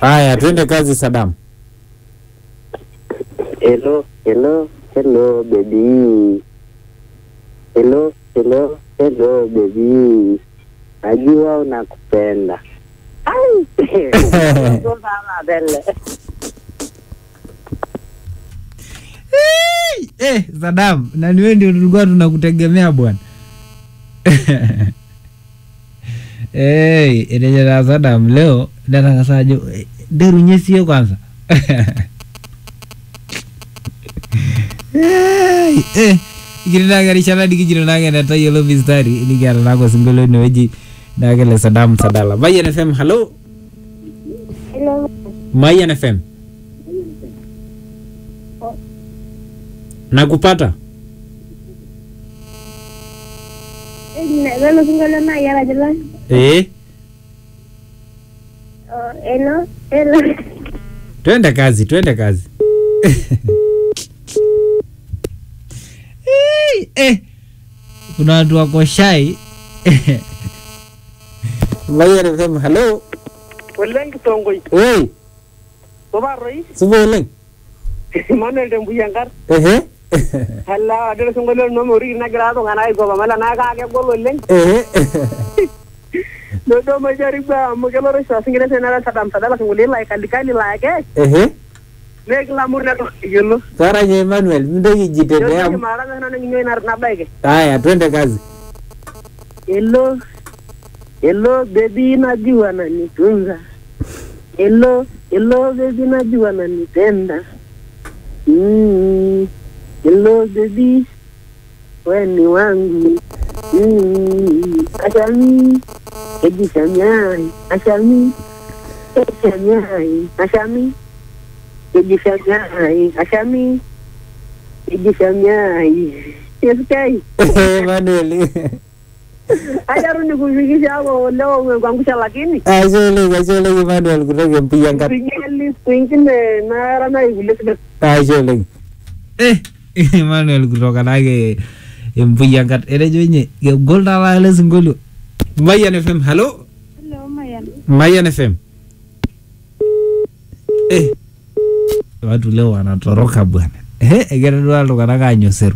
Haya, twende kazi Sadam. Hello, hello, hello baby. Hello, hello, hello baby. Najua unakupenda. Ai. Ndo sana vile. Eh, Sadam, na ni wewe ndio tulikuwa tunakutegemea bwana. Eh, enejera Sadam leo nataka sajo derunyesie kwanza. Eh, eh, ikirinagarishana nikijiro nagenda tayiolo mistari nikiata nako singolo inewueji nakele Sadam Sadala. Mayan FM, hello. Hello. Mayan FM. Nakupata? Lolo singolo na yara jela. Eh, Oh, hello. Hello. twende kazi, twende kazi. Eh, eh. Kuna watu wako shai. Mayan FM, hello. oleng kitongoi Oi, tobaroi supa oleng. Emmanuel Tembuyiankar Ehe. ala adol singolio linomo oriki nagira iltung'anak aikopa mala naa kaa kegol oleng Ehe. nodo majaribu amu kelo oshi osingile senara Saddam Sadala singolio la kalikali la ke Ehe. nee kila mtu neto yiolo Saranya Emmanuel, mintoki jitetea. yote mara nana ninyo ina nabaike Haya, twende kazi. hello hello baby najua nanitunza hello hello baby najua nanipenda mm. hello baby we ni wangu mm. ashami ejishanyai ashami ejishanyai ashami ejishanyai ashami ejishanyai yesikai Emmanuel. ajaru nikufikisha hapo leo umekuangusha lakini Ashe oleng, ashe oleng Emmanuel kutoka Mpiyankat. Pigili siku ingine nara na vile vile. Ashe oleng. Eh, Emmanuel kutoka nake Mpiyankat. Etejo nye, kegol taa ele sinkolio. Mayan FM, hello. Hello, Mayan. Mayan FM. Eh, watu leo wanatoroka bwana. Eh, egira duo iltung'anak aanyoseru.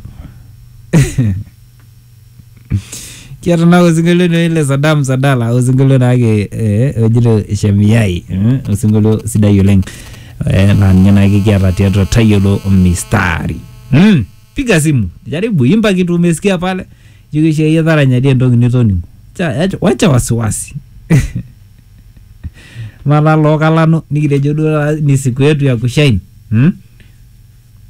kiata naa osinkolio naa ile Saddam Sadala osinkolio naake eh, ojito Shemiai eh, osinkolio sidai oleng eh, naa ninye naake kiata tiatua tayiolo mistari mm. piga simu jaribu imba kitu umesikia pale jikishaia taranyadie entoki nitoning'o Cha- acha- wacha wasiwasi mala lookalano nikitejo duo ni siku yetu ya kushaini hmm?